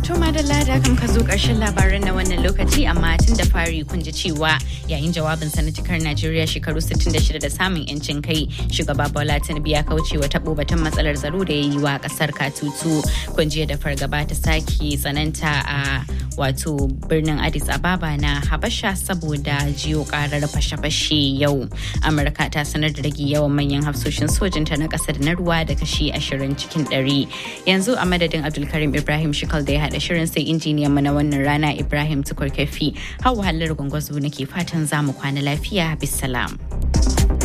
To madalla da kan ka zo ƙarshen labaran na wannan lokaci amma tun da fari kun ji cewa yayin jawabin sanatikar Najeriya shekaru 66 da samun yancin kai shugaba Bola Tinubu ya kauce wa tabo batun matsalar tsaro da ya yi wa ƙasar Katutu. Kun jiya da fargaba ta sake tsananta a wato birnin Addis Ababa na Habasha saboda jiyo karar fashe-fashe yau. Amurka ta sanar da rage yawan manyan hafsoshin sojinta na ƙasar na ruwa da kashi 20 cikin 100. Yanzu a madadin Abdulkarim Ibrahim Shikal da ya haɗa shirin sai injiniyan mu na wannan rana Ibrahim Tukur Kafi. Hawa halar gwangwazo nake fatan za mu kwana lafiya bisalam.